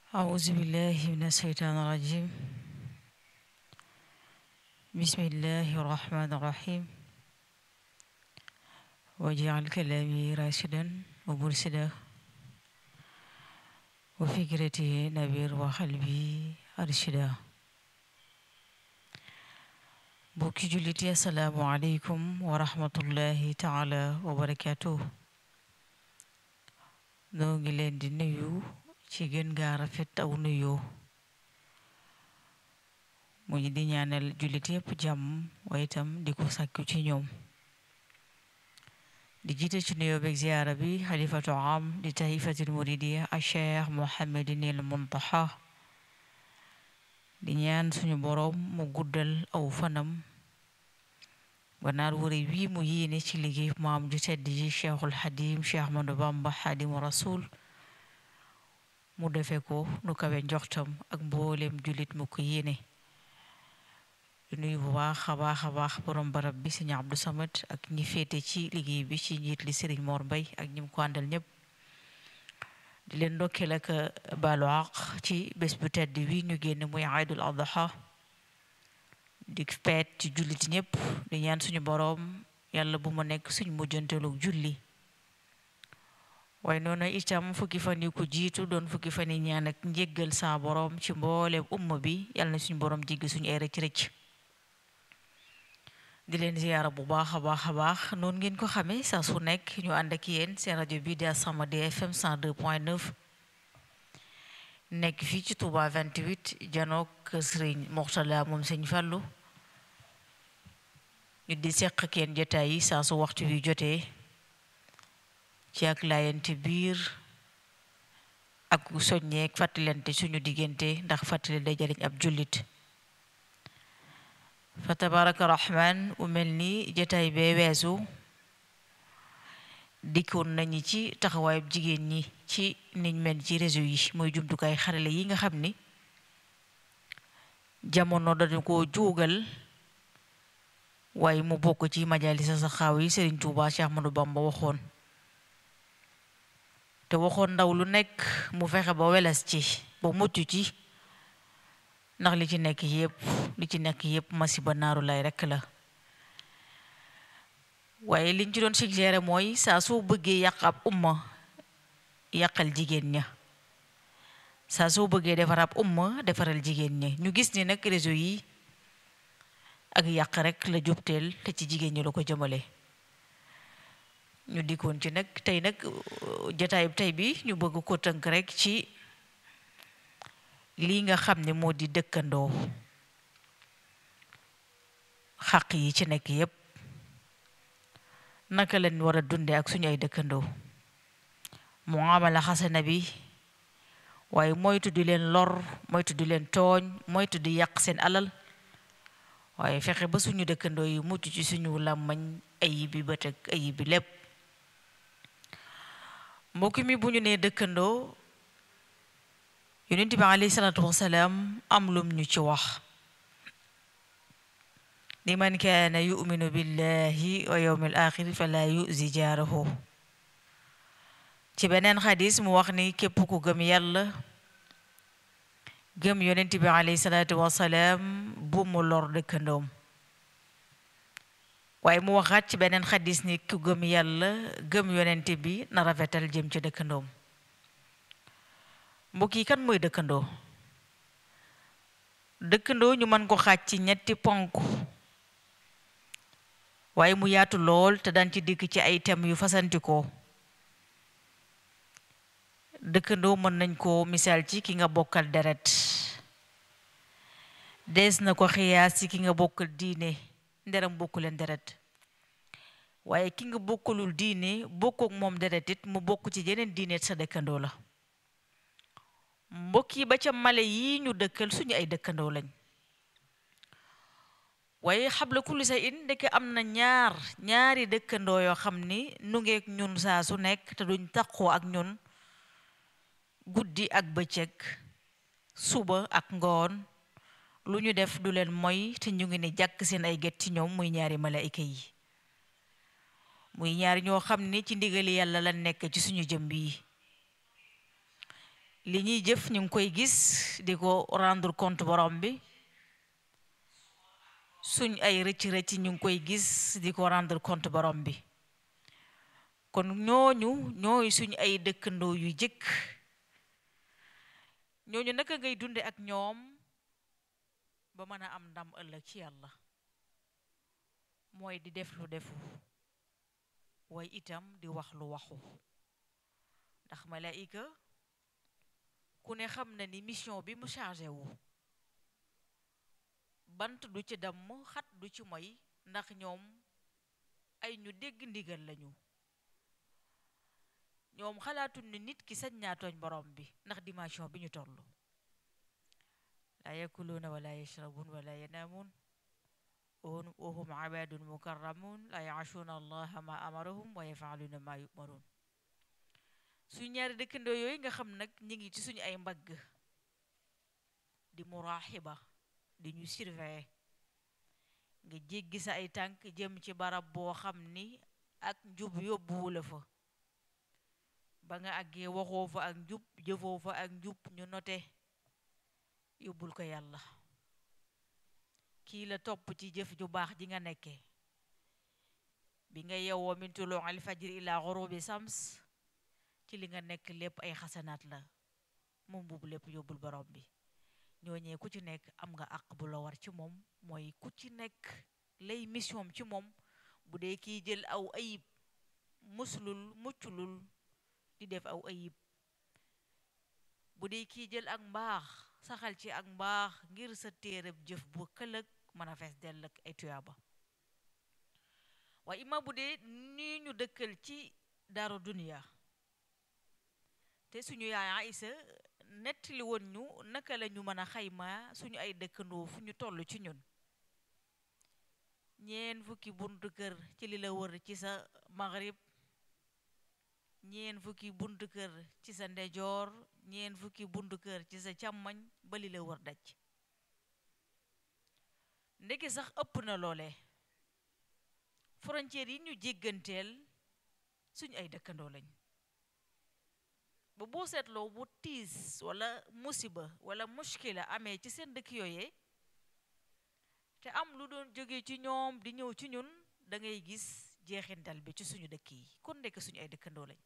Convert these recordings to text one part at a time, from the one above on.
أعوذ بالله من الشيطان الرجيم بسم الله الرحمن الرحيم واجعل كلامي راشدا ومرشدا وفكرتي نبير وقلبي أرشدا بوكي جلتي السلام عليكم ورحمة الله تعالى وبركاته noo ngi leen di nuyu ci gën gaa rafet aw nuyoo mu ngi di ñaanal jullit yépp jàmm waaye itam di ko sàkku ci ñoom di jiite ci nuyoo beeg ziyaara bi xalifatu am di taifatil muridiya a cheikh mohammadinil muntaxa di ñaan suñu boroom mu guddal aw fanam ganaar wuri wii mu yéene ci liggéey maam ju tedd ji cheikhul xadim cheikh ahmadou bamba xadimu rasul mu defe ko nu kawe njoxtam ak mboolem jullit mu ko yéene di nuyu bu baax a baax a baax borom barab bi sëñ Abdou Samad ak ñi féete ci liggéey bi ci njiit li sëriñ Mor Mbay ak ñi mu ko àndal ñëpp di leen ndokkeel ak baalu àq ci bés bu tedd wi ñu génn muy aydul adha di peet ci jullit ñëpp di ñaan suñu boroom yàlla bu mu nekk suñu mujjanteelu julli waaye noonu itam fukki fan yi ko jiitu doon fukki fan yi ñaan ak njéggal saa boroom ci mbooleem umma bi yàlla na suñu boroom jéggi suñu ay rëcc rëcc di leen ziyaara bu baax a baax a baax noonu ngeen ko xamee saa su nekk ñu ànd ak yéen seen rajo bi di As-Samadiyya FM 102.9 nekk fii ci Touba 28 janook Sëriñ Moxtala moom Sëñ Fallu ñu di seq kenn jotaay yi saa su waxtu wi jotee ci ak laayante biir ak soññeek fàttalante suñu diggante ndax fàttali day jariñ ab jullit fa tabaraka rahman u mel ni jotaay bee weesu dikkoon nañu ci taxawaayub jigéen ñi ci niñ mel ci réseau yi mooy jumtukaay xarale yi nga xam ni jamono dañu ko juugal waaye mu bokk ci majalisa sa xaaw yi Sëriñ Tuubaa Cheikh Ahmadou Bamba waxoon te waxoon ndaw lu nekk mu fexe ba weles ci ba mucc ci ndax li ci nekk yépp li ci nekk yépp masiba naaru lay rekk la waaye liñ ci doon suggéré mooy saa soo bëggee yàq ab umma yàqal jigéen ña saa soo bëggee defar ab umma defaral jigéen ña ñu gis ni nag réseau yi ak yàq rek la jubteel te ci jigéen ñi la ko jëmale ñu dikkoon ci nag tey nag jotaayub tey bi ñu bëgg ko tënk rek ci lii nga xam ne moo di dëkkandoo xaq yi ci nekk yépp naka leen war a dunde ak suñu ay dëkkandoo muamala xasana bi waaye moytu di leen lor moytu di leen tooñ moytu di yàq seen alal waaye fexe ba suñu dëkkandoo yi mucc ci suñu làmmañ ayib bi bët ak ayib bi lépp mbokk mi bu ñu nee dëkkandoo yonent bi alayhi salaatu wasalaam am lum ñu ci wax li man kaana yuminu billahi wa yawmi al axir fala yuzi jaarahu ci beneen xadis mu wax ni képp ku gëm yàlla gëm yonent bi alayhi salaatu wasalaam bu mu lor dëkkandoom waaye mu waxaat ci beneen xadis ni ku gëm yàlla gëm yonent bi na rafetal jëm ci dëkkandoom mbokk yi kan mooy dëkkandoo dëkkandoo ñu mën ko xaaj ci ñetti ponk waaye mu yaatu lool te daan ci dikk ci ay thèmes yu fasantikoo dëkkandoo mën nañ ko misaal ci ki nga bokkal deret dees na ko xiyaas ci ki nga bokkal diine nderam bokku leen deret waaye ki nga bokkalul diine bokkook moom deret it mu bokk ci yeneen diine sa dëkkandoo la mbokk yi ba ca male yi ñu dëkkal suñu ay dëkkandoo lañ waaye xabla kulli sa in ndeke am na ñaar ñaari dëkkandoo yoo xam ni nu ngeek ñun saa su nekk te duñ taqoo ak ñun guddi ak bëccëg suba ak ngoon lu ñu def du leen moy te ñu ngi ne jàkk seen ay get ci ñoom muy ñaari malaayika yi muy ñaari ñoo xam ni ci ndigali yàlla la nekk ci suñu jëmb yi li ñuy jëf ñu ngi koy gis di ko rendre compte borom bi suñ ay rëcc rëcc ñu ngi koy gis di ko rendre compte borom bi kon ñooñu ñooy suñ ay dëkkandoo yu jëkk ñooñu naka ngay dunde ak ñoom ba mën a am ndam ëllëg ci yàlla mooy di def lu defu way itam di wax lu waxu ndax malaika ku ne xam na ni mission bi mu chargé wu bant du ci damm xat du ci moy ndax ñoom ay ñu dégg ndigal lañu ñoom xalaatuñ ni nit ki sañ naa tooñ borom bi ndax dimension bi ñu toll laa yakuluuna wala yashrabuun wala yanaamuun wa hum ibaadun mukarramuun laa yaasuuna allaha ma amarahum wa yafaaluuna ma yumaruun su ñaari dëkkandoo yooyu nga xam nag ñi ngi ci suñu ay mbagg di muraaxiba di ñu surveiller nga jéggi sa ay tànk jëm ci barab boo xam ni ak njub yóbbuwu la fa ba nga àggee waxoo fa ak njub jëfoo fa ak njub ñu note yóbbul ko yàlla kii la topp ci jëf ju baax ji nga nekke bi nga yewwoo min tuluu al fajri ila xurubi sams ci li nga nekk lépp ay xasanaat la moom boobu lépp yóbbul borom bi ñooñee ku ci nekk am nga àq bu la war ci moom mooy ku ci nekk lay mission ci moom bu dee kiy jël aw ayib muslul mucculul di def aw ayib bu dee kiy jël ak mbaax saxal ci ak mbaax ngir sa téereb jëf bu këlëg mën a fees dell ak ay tuyaaba waaye ima bu dee nii ñu dëkkal ci daaru duniya te suñu yaay Aïsa nettali woon ñu naka la ñu mën a xayma suñu ay dëkkandoo fu ñu toll ci ñun ñeen fukki buntu kër ci li la wër ci sa maghrib ñeen fukki buntu kër ci sa ndejoor ñeen fukki buntu kër ci sa càmmañ ba li la wër daj ndeke sax ëpp na loole frontière yi ñu jégganteel suñu ay dëkkandoo lañ ba boo seetloo bu tiis wala musiba wala mushkila amee ci seen dëkk yooyee te am lu doon jóge ci ñoom di ñëw ci ñun da ngay gis jeexintal bi ci suñu dëkk yi kon ndekk suñu ay dëkkandoo lañ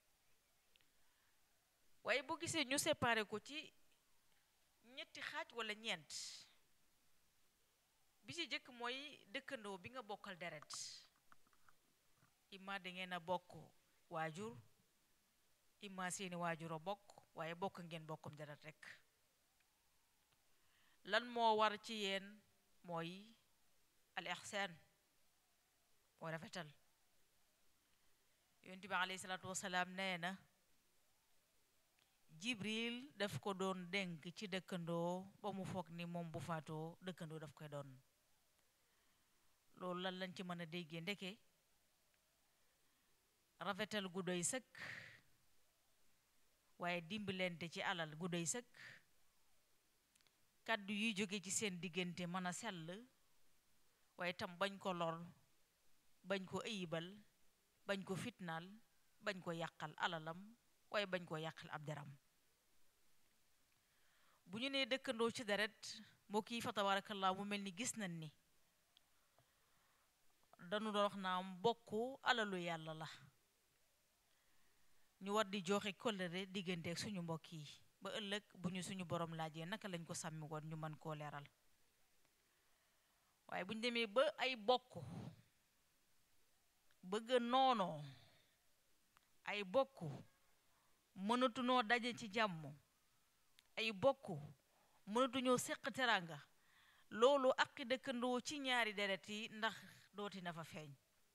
waaye boo gisee ñu séparé ko ci ñetti xaaj wala ñeent bi ci jëkk mooy dëkkandoo bi nga bokkal deret imma da ngeen a bokk waajur imma seeni waajur a bokk waaye bokk ngeen bokkum deret rekk lan moo war ci yéen mooy al ihsaan mooy rafetal yonent bi alayhi salaatu wasalaam nee na jibril daf ko doon dénk ci dëkkandoo ba mu foog ni moom bu faatoo dëkkandoo daf koy doon loolu lan lañ ci mën a déggee ndeke rafetal gu doy sëkk waaye dimbalante ci alal gu doy sëkk kàddu yuy jóge ci seen diggante mën a sell waaye tam bañ ko lor bañ ko ëyibal bañ ko fitnaal bañ ko yàqal alalam waaye bañ ko yàqal ab deram bu ñu nee dëkkandoo ci deret mbokk yi fa tabarakallah mu mel ni gis nañ ni dañu doon wax naa mbokk alalu yàlla la ñu war di joxe kóllëre diggante ak suñu mbokk yi ba ëllëg bu ñu suñu borom laajee naka lañ ko sàmmi woon ñu mën koo leeral waaye bu ñu demee ba ay bokk bëgg noonoo ay bokk mënatunoo daje ci jàmm ay bokk mënatuñoo seq teranga loolu ak dëkkandoo ci ñaari deret yi ndax dooti na fa feeñ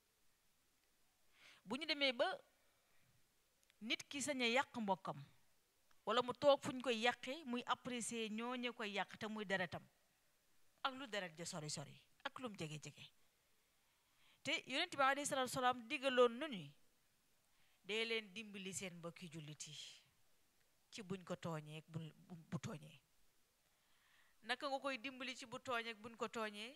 bu ñu demee ba nit ki sañ a yàq mbokkam wala mu toog fu ñu koy yàqe muy apprécier ñooñu koy yàq te muy deretam ak lu deret ja sori sori ak lum jege jege te yonent bi alayhi salaatu salaam digaloon nu ni dee leen dimbali seen mbokki jullit yi ci buñ ko tooñee bu bu tooñee naka nga koy dimbali ci bu tooñee buñ ko tooñee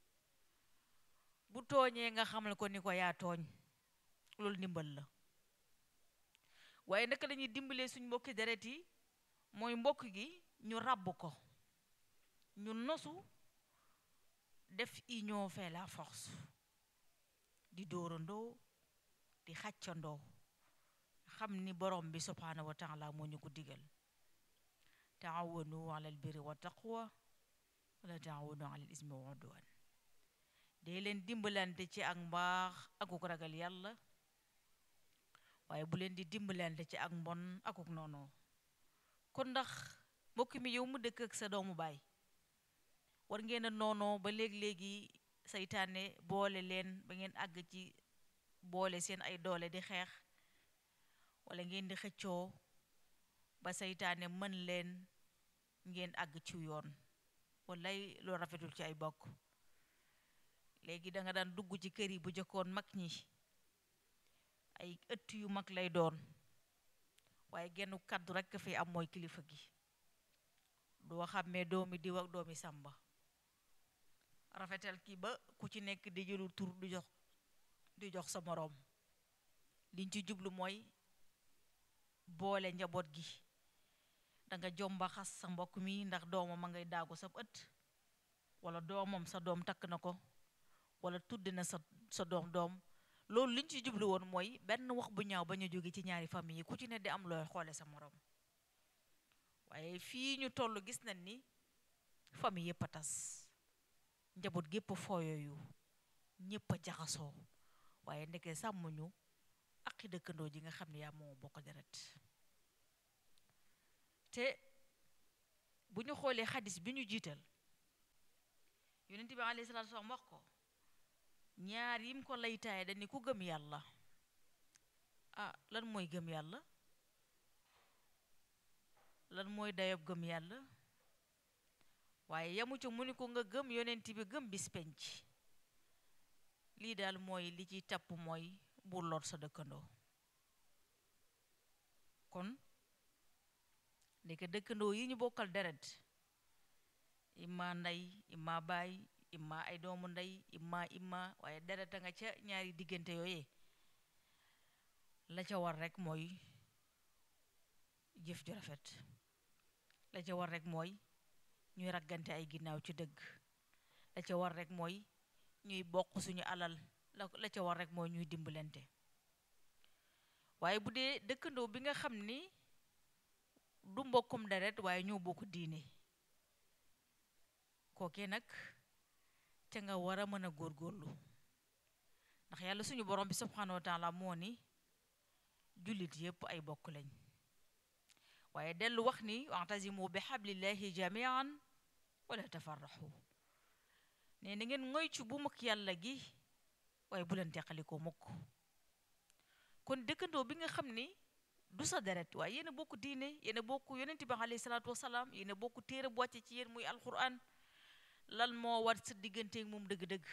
bu tooñee nga xamal ko ni ko yaa tooñ loolu ndimbal la waaye naka lañuy dimbalee suñ mbokki deret yi mooy mbokk gi ñu ràbb ko ñu nosu def union fait la force di dóorandoo di xàccandoo xam ni borom bi subhaanahu wa taala moo ñu ko digal taawanu alal birri wa taqwa wala taawanu alal ismi wa udwan dee leen dimbalante ci ak mbaax akuk ragal yàlla waaye bu leen di dimbalante ci ak mbon akuk noonu kon ndax mbokk mi yow mu dëkk ak sa doomu baay war ngeen a noonoo ba léeg-léegi saytaane boole leen ba ngeen àgg ci boole seen ay doole di xeex wala ngeen di xëccoo ba saytaane mën leen ngeen àgg ci yoon walay loo rafetul ci ay bokk léegi da nga daan dugg ci kër yi bu jëkkoon mag ñi ay ëtt yu mag lay doon waaye genn kàddu rekk fi am mooy kilifa gi doo xàmmee doomi diw ak doomi sàmba rafetal ki ba ku ci nekk di jëlul tur du jox di jox sa moroom liñ ci jublu mooy boole njaboot gi danga jomba xas sa mbokk mi ndax doomam a ngay daagu sa ëtt wala doomam sa doom takk na ko wala tudd na sa sa doom doom loolu liñ ci jublu woon mooy benn wax bu ñaaw ba ñu jóge ci ñaari famille yi ku ci ne di am looy xoole sa moroom waaye fii ñu toll gis nañ ni famille yépp a tas njaboot gépp fooyooyu ñépp a jaxasoo waaye ndeke sàmmuñu aqi dëkkandoo ji nga xam ne yaa moo bokk deret te bu ñu xoolee xadis bi ñu jiital yonent bi alayhi salaatu salaam wax ko ñaar yim ko laytaaye dañ ni ku gëm yàlla ah lan mooy gëm yàlla lan mooy dayob gëm yàlla waaye yamu ca mu ni ko nga gëm yonent bi gëm bis penc lii daal mooy li ci tapp mooy bu lor sa dëkkandoo kon ndeke dëkkandoo yi ñu bokkal deret imma ndey imma baay imma ay doomu ndey imma imma waaye deret a nga ca ñaari diggante yooyee la ca war rekk mooy jëf ju rafet la ca war rekk mooy ñuy raggante ay ginnaaw ci dëgg la ca war rekk mooy ñuy bokk suñu alal la la ca war rekk mooy ñuy dimbalante waaye bu dee dëkkandoo bi nga xam ni du mbokkum deret waaye ñoo bokk diine kookee nag te nga war a mën a góorgóorlu ndax yàlla suñu borom bi subhanahu wa taala moo ni jullit yépp ay bokk lañ waaye dellu wax ni wa'tasimu bi hablillahi jamian wala tafarraxu ne na ngeen ngoy ci bu mukk yàlla gi waaye bu leen teqalikoo mukk kon dëkkandoo bi nga xam ni du sa deret waaye yéen a bokk diine yéen a bokk yonent bi alayhi salaatu wasalaam yéen a bokk téere bu wàcce ci yéen muy alquran lan moo war sa digganteeg moom dëgg-dëgg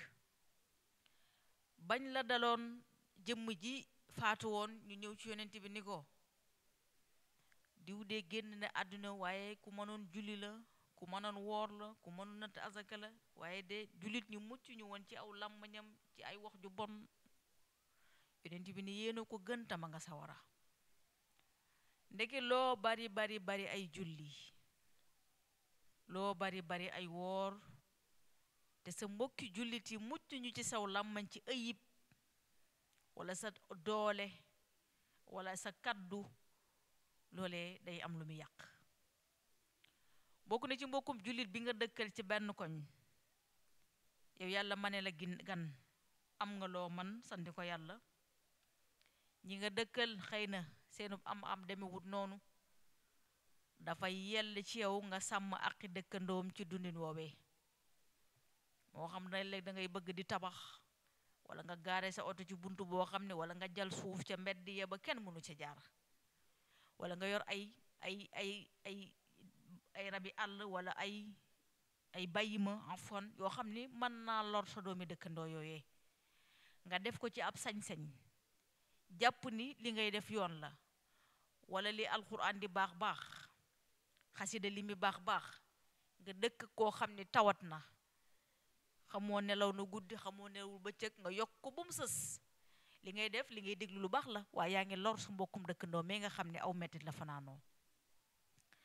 bañ la daloon jëmm ji faatu woon ñu ñëw ci yonent bi ni ko diw de génn na àdduna waaye ku mënoon julli la ku mënoon woor la ku mënoon natt azaka la waaye de jullit ñu mucc ñu woon ci aw làmmañam ci ay wax ju bon yonent bi ni yéena ko gën tama nga sawara ndeke loo bari bari bari ay julli loo bari bari ay woor te sa mbokki jullit yi mucc ñu ci saw làmmañ ci ayib wala sa doole wala sa kaddu loolee day am lu mu yàq bokk na ci mbokkum jullit bi nga dëkkal ci benn koñ yow yàlla ma ne la gin gan am nga loo man santi ko yàlla ñi nga dëkkal xëy na seenu am am demewut noonu dafay yell ci yow nga sàmm aqi dëkkandoom ci dundin woowee moo xam ne léeg da ngay bëgg di tabax wala nga gaare sa oto ci buntu boo xam ne wala nga jal suuf ca mbedd ya ba kenn mënu ca jaar wala nga yor ay ay ay ay ay rabi àll wala ay ay bàyyima enfant yoo xam ni mën naa lor sa doomi dëkkandoo yooyee nga def ko ci ab sañ-sañ jàpp ni li ngay def yoon la wala li alxuraan di baax baax xasida li mi baax baax nga dëkk koo xam ni tawat na xamoo nelaw na guddi xamoo nelawul bëccëg nga yokk ko ba mu sës li ngay def li ngay déglu lu baax la waaye yaa ngi lor su mbokkum dëkkandoo mais nga xam ne aw mettit la fanaanoo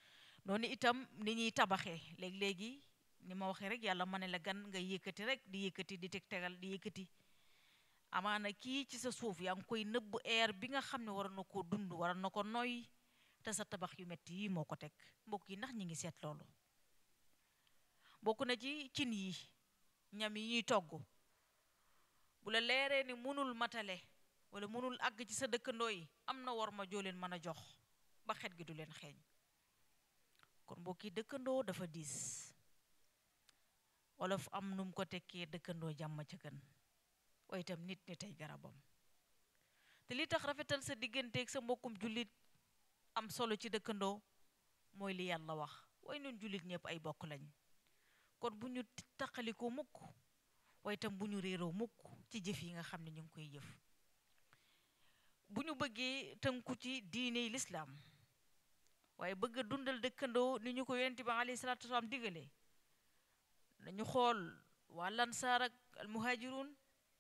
noonu itam ni ñuy tabaxee léegi-léegi ni ma waxee rek yàlla ma ne la gan nga yëkkati rek di yëkkati di teg tegal di yëkkati amaana kii ci sa suuf yaa ngi koy nëbb air bi nga xam ne war na ko dund war na ko noy te sa tabax yu metti yi moo ko teg mbokk yi ndax ñi ngi seet loolu bokk na ci cin yi ñam yi ñuy togg bu la leeree ni mënul matale wala mënul àgg ci sa dëkkandoo yi am na war ma joo leen mën a jox ba xet gi du leen xeeñ kon mbokk yi dëkkandoo dafa diis wolof am num ko tekkee dëkkandoo jàmm ca gën waaye itam nit ni tey garabam te li tax rafetal sa digganteeg sa mbokkum jullit am solo ci dëkkandoo mooy li yàlla wax waaye ñun jullit ñëpp ay bokk lañ kon bu ñu taqalikoo mukk waaye itam bu ñu réeroo mukk ci jëf yi nga xam ne ñu ngi koy jëf bu ñu bëggee tënku ci diine lislaam waaye bëgg a dundal dëkkandoo ni ñu ko yonent bi alayhi salaatu wasalaam digale nañu xool waa lansaar ak almuhaajiruun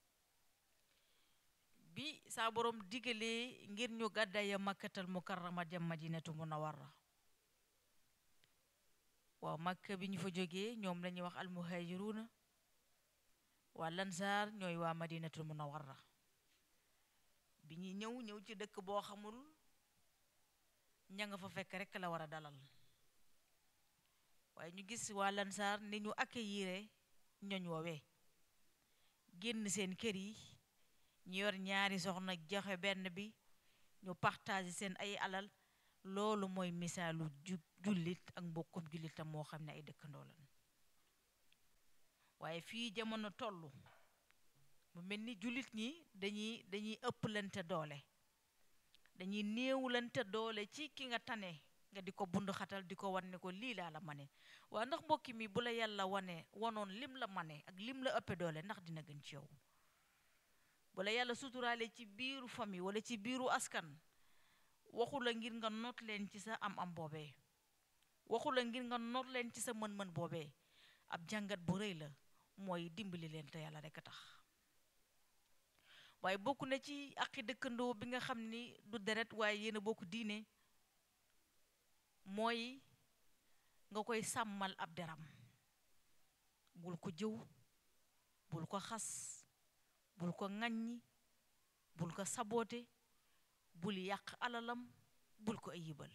bi saa borom digalee ngir ñu gàddaaya makkatal mukarrama dem madinatu munawwarra waaw makka bi ñu fa jógee ñoom la ñuy wax almuhaajiruuna waa lansaar ñooy waa madinatul munawwarra bi ñuy ñëw ñëw ci dëkk boo xamul ña nga fa fekk rekk la war a dalal waaye ñu gis waa lansaar ni ñu accueillir ñoñ woowee génn seen kër yi ñu yor ñaari soxna joxe benn bi ñu partage seen ay alal loolu mooy misaalu ju jullit ak mbokkum jullitam moo xam ne ay dëkkandoo lan waaye fii jamono tollu mu mel ni jullit ñi dañuy dañuy ëpplante doole dañuy néewlante doole ci ki nga tane nga di ko bund xatal di ko wan ne ko lii laa la mane waaye ndax mbokki mi bu la yàlla wane wanoon lim la mane ak lim la ëppe doole ndax dina gën ci yow bu la yàlla suturaale ci biiru famille wala ci biiru askan waxu la ngir nga noot leen ci sa am-am boobee waxu la ngir nga noot leen ci sa mën-mën boobee ab jàngat bu rëy la mooy dimbali leen te yàlla rekk a tax waaye bokk na ci aqi dëkkandoo bi nga xam ni du deret waaye yéen a bokk diine mooy nga koy sàmmal ab deram bul ko jëw bul ko xas bul ko ŋaññi bul ko saboote bul yàq alalam bul ko ayibal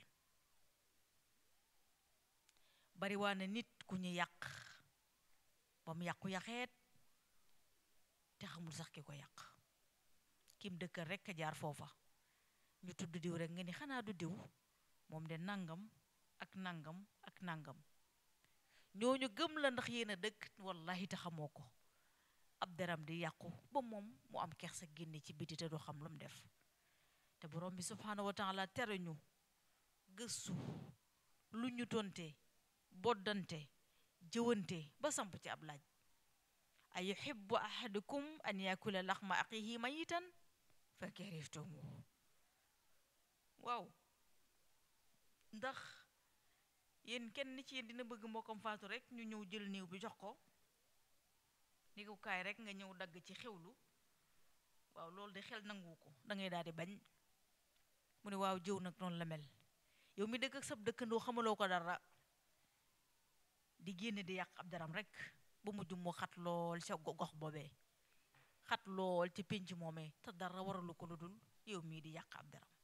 bariwaa na nit ku ñu yàq ba mu yàqu yaxeet te xamul sax ki ko yàq kim dëkkal rekk a jaar foofa ñu tudd diw rekk nga ni xanaa du diw moom de nangam ak nangam ak nangam ñooñu gëm la ndax yéen a dëkk wallahi te xamoo ko ab deram di yàqu ba moom mu am kersa génne ci biti te du xam lu mu def te borom bi subhaanahu wa taala tere ñu gëstu lu ñu tonte boddante jëwante ba samp ci ab laaj a yuhibbu ahadukum an yakula laxma axihi mayitan fa karihtumuhu waaw ndax yéen kenn ci yéen dina bëgg mbokkam faatu rek ñu ñëw jël néew bi jox ko ni ko kaay rek nga ñëw dagg ci xewlu waaw loolu de xel nangu ko da ngay daal di bañ mu ne waaw jëw nag noonu la mel yow mi dëkk ak sab dëkkandoo xamaloo ko dara di génne di yàq ab daram rek ba mujj mu xat lool ca gox boobee xat lool ci pénc moomee te dara waralu ko lu dul yow mii di yàq ab daram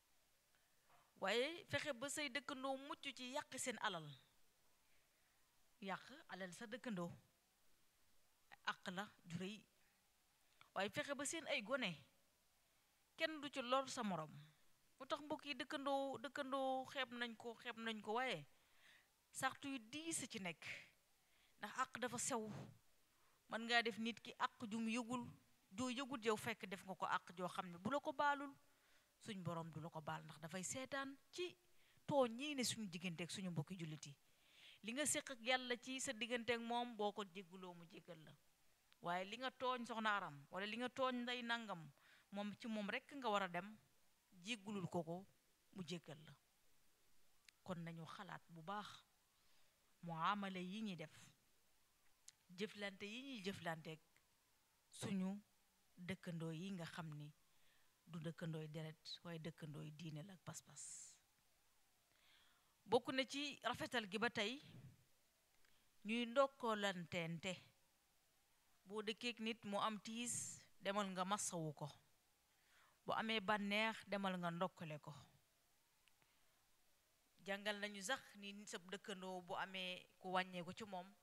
waaye fexe ba say dëkkandoo mucc ci yàq seen alal yàq alal sa dëkkandoo àq la ju rëy waaye fexe ba seen ay gone kenn du ci lor sa morom mu tax mbokk yi dëkkandoo dëkkandoo xeeb nañ ko xeeb nañ ko waaye sartu yu diis ci nekk ndax àq dafa sew mën ngaa def nit ki àq jum yëgul joo yëgul yow fekk def nga ko àq joo xam ne bu la ko baalul suñ borom du la ko baal ndax dafay seetaan ci tooñ ñii ne suñu digganteeg suñu mbokki jullit yi li nga séq ak yàlla ci sa digganteeg moom boo ko jégguloo mu jéggal la waaye li nga tooñ soxna aram wala li nga tooñ nday nangam moom ci moom rekk nga war a dem jéggulul ko ko mu jéggal la kon nañu xalaat bu baax muamala yi ñuy def jëflante yi ñuy jëflanteeg suñu dëkkandoo yi nga xam ni du dëkkandooy deret waaye dëkkandooy diine la ak pas-pas bokk na ci rafetal gi ba tey ñuy ndokkolanteente boo dëkkeek nit mu am tiis demal nga massawu ko bu amee bànneex demal nga ndokkale ko jàngal nañu sax ni sab dëkkandoo bu amee ku wàññeeku ci moom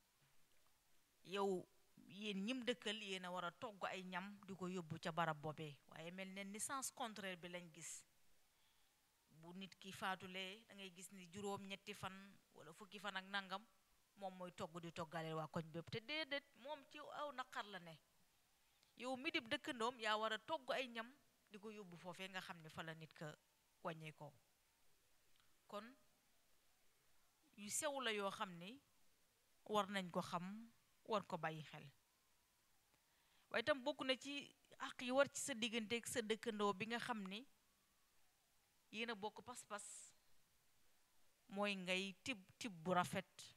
yow yéen ñim dëkkal yéen a war a togg ay ñam di ko yóbbu ca barab boobee waaye mel ne ni sens contraire bi lañ gis bu nit ki faatulee da ngay gis ni juróom ñetti fan wala fukki fan ak nangam moom mooy togg di toggaleel waa koñ bépp te déedéet moom ci aw naqar la ne yow mi dib dëkkandoom yaa war a togg ay ñam di ko yóbbu foofee nga xam ne fa la nit ka wàññeekoo kon yu sew la yoo xam ni war nañ ko xam war ko bàyyi xel waaye itam bokk na ci àq yi war ci sa diggante ak sa dëkkandoo bi nga xam ni yéen a bokk pas-pas mooy ngay tib tib bu rafet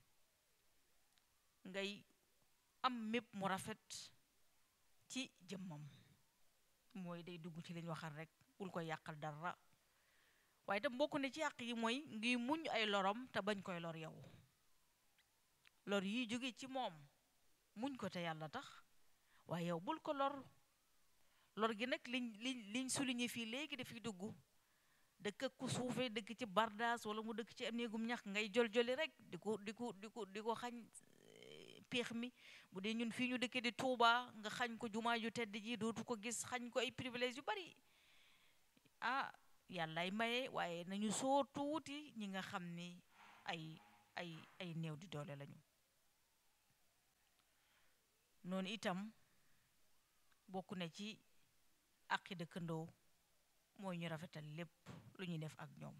ngay am mépp mu rafet ci jëmmam mooy day dugg ci liñ waxal rek bul ko yàqal dara waaye itam bokk na ci àq yi mooy ngi muñ ay lorom te bañ koy lor yow lor yi jóge ci moom muñ ko te yàlla tax waaye yow bul ko lor lor gi nag liñ liñ liñ souligné fii léegi dafiy dugg dëkk ak ku suufee dëkk ci bardaas wala mu dëkk ci am néegum ñax ngay jol-joli rek di ko di ko di ko di ko xañ péex mi bu dee ñun fii ñu dëkkee di Tuuba nga xañ ko jumaa ju tedd ji dootu ko gis xañ ko ay privilèges yu bari ah yàllaay maye waaye nañu soo tuuti ñi nga xam ni ay ay ay néew di doole lañu noonu itam bokk na ci àqi dëkkandoo mooy ñu rafetal lépp lu ñuy def ak ñoom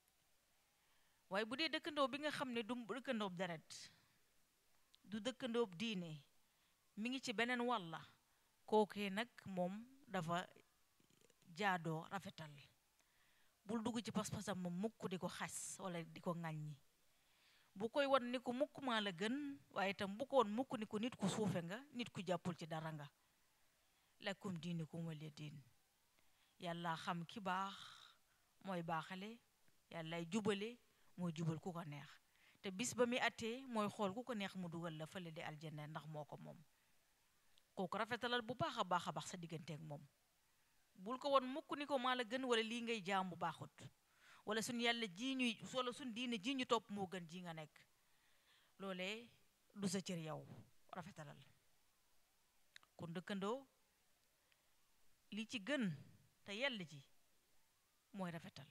waaye bu dee dëkkandoo bi nga xam ne du dëkkandoob deret du dëkkandoob diine mi ngi ci beneen wàlla kookee nag moom dafa jaadoo rafetal bul dugg ci pas-pasam moom mukk di ko xas wala di ko ŋàññi bu koy won ni ko mukk maa la gën waaye itam bu ko won mukk ni ko nit ku suufe nga nit ku jàppul ci dara nga lakum diinukum waliya diin yàlla xam ki baax mooy baaxale yàllay jubale mooy jubal ku ko neex te bis ba muy attee mooy xool ku ko neex mu dugal la fële di aljanna ndax moo ko moom kooku rafetalal bu baax a baax a baax sa digganteek moom bul ko won mukk ni ko maa la gën wala lii ngay jaam bu baaxut wala suñ yàlla ji ñuy wala suñ diine ji ñu topp moo gën ji nga nekk loolee du sa cër yow rafetalal kon dëkkandoo li ci gën te yell ji mooy rafetal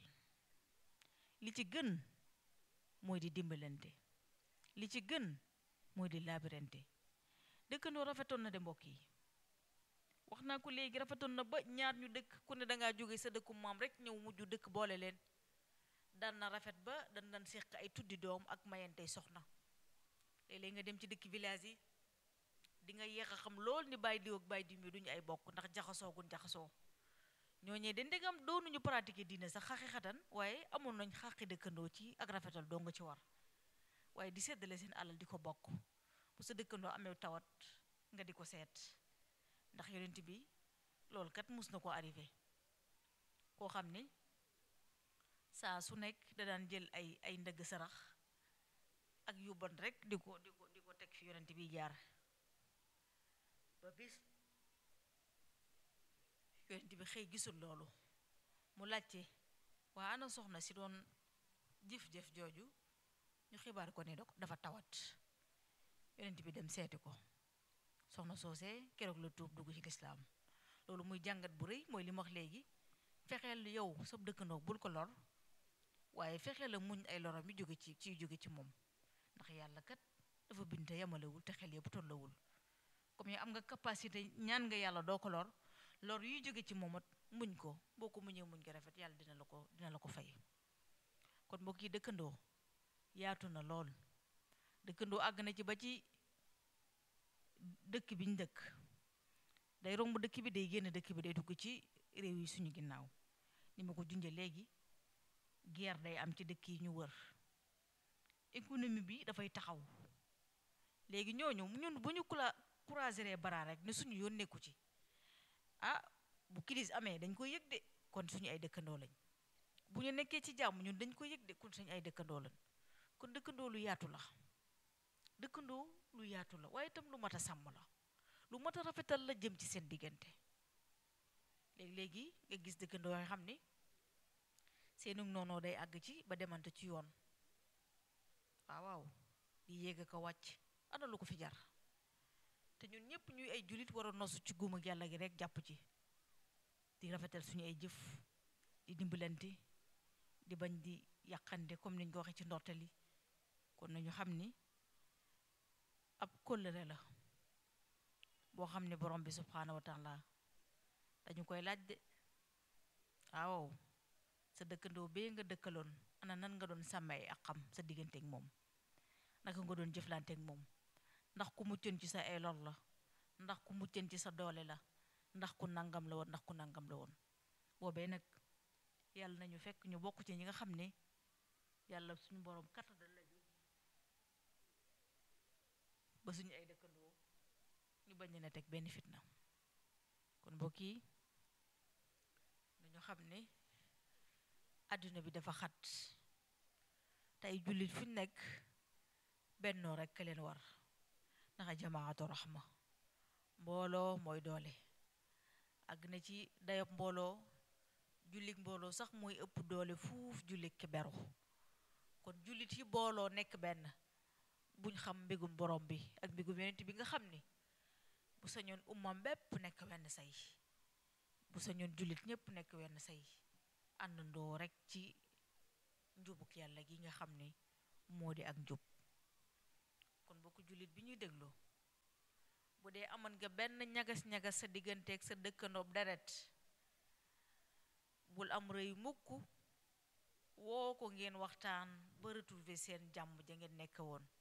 li ci gën mooy di dimbalante li ci gën mooy di laabirante dëkkandoo rafetoon na de mbokk yi wax naa ko léegi rafetoon na ba ñaar ñu dëkk ku ne dangaa jóge sa dëkku maam rek ñëw mujj dëkk boole leen daan na rafet ba dan dan seq ay tuddi doom ak mayantey soxna léeg-léeg nga dem ci dëkk village yi di nga yéex a xam lool ni bàyyi diw ak bàyyi diw mi duñu ay bokk ndax jaxasoo gun jaxasoo ñooñee de ndegam doonuñu pratiquer diine sax xaqi xatan waaye amoon nañ xaqi dëkkandoo ci ak rafetal doo nga ci war waaye di seddale seen alal di ko bokk bu sa dëkkandoo amee tawat nga di ko seet ndax yonent bi loolu kat mus na ko arrivé koo xam ni saa su nekk da daan jël ay ay ndëgg sarax ak yu bon rek di ko di ko di ko teg fi yonent bi jaar ba bis yonent bi xëy gisul loolu mu laajte waa ana soxna si doon jëf-jëf jooju ñu xibaar ko ne dafa tawat yonent bi dem seeti ko soxna soosee keroog la tuub dugg ci lislaam loolu muy jàngat bu rëy mooy li ma wax léegi fexeel yow sab dëkkandoo bul ko lor waaye fexeel la muñ ay loram yi jóge ci ciy jóge ci moom ndax yàlla kat dafa binte yemalewul te xel yëpp tollawul comme yow am nga capacité ñaan nga yàlla doo ko lor lor yuy jóge ci moomat muñ ko boo ko muñee muñ ko rafet yàlla dina la ko dina la ko fay kon mbokk yi dëkkandoo yaatu na lool dëkkandoo àgg na ci ba ci dëkk bi ñu dëkk day romb dëkk bi day génn dëkk bi day dugg ci réew yi suñu ginnaaw ni ma ko junje léegi guerre day am ci dëkk yi ñu wër économie bi dafay taxaw léegi ñooñu ñun bu ñu kula croiser bara rek ne suñu yoon nekku ci ah bu crise amee dañ koy yëg de kon suñu ay dëkkandoo lañ bu ñu nekkee ci jàmm ñun dañ ko yëg de kun sañ ay dëkkandoo lan kon dëkkandoo lu yaatu la dëkkandoo lu yaatu la waaye itam lu mat a sàmm la lu mat a rafetal la jëm ci seen diggante léegi-léegi nga gis dëkkandoo yoo xam ni seenu noonoo day àgg ci ba demante ci yoon waaw waaw di yéeg ko wàcc ana lu ko fi jar te ñun ñëpp ñuy ay jullit war a nosu ci guum ak yàlla gi rek jàpp ci di rafetal suñu ay jëf di dimbalante di bañ di yàqande comme niñ ko waxee ci ndorteel yi kon nañu xam ni ab kóllëre la boo xam ne borom bi subhaanahu wa taala dañu koy laaj de waaw sa dëkkandoo bee nga dëkkaloon ana nan nga doon sàmmee ak xam sa digganteeg moom naka nga doon jëflanteeg moom ndax ku muccoon ci sa ay lor la ndax ku muccoon ci sa doole la ndax ku nangam la woon ndax ku nangam la woon boobee nag yàlla nañu fekk ñu bokk ci ñi nga xam ne yàlla suñu borom kattanal la ba suñu ay dëkkandoo ñu bañ na teg benn fitna kon mbokk yi dañu xam ne àdduna bi dafa xat tey jullit fu ñu nekk bennoo rekk ka leen war ndaxa jamaatu raxma mbooloo mooy doole àgg na ci dayob mbooloo jullit mbooloo sax mooy ëpp doole fuuf jullit ki beru kon jullit yi booloo nekk benn buñ xam mbégum borom bi ak mbégum yonent bi nga xam ni bu sañoon ummam bépp nekk wenn say bu sañoon jullit ñépp nekk wenn say àndandoo rekk ci njubuk yàlla gi nga xam ni moo di ak njub kon bokk jullit bi ñuy dégloo bu dee amoon nga benn ñagas-ñagas sa digganteeg sa dëkkandoob deret bul am rëy mukk woo ko ngeen waxtaan ba retrouver seen jàmm ja ngeen nekk woon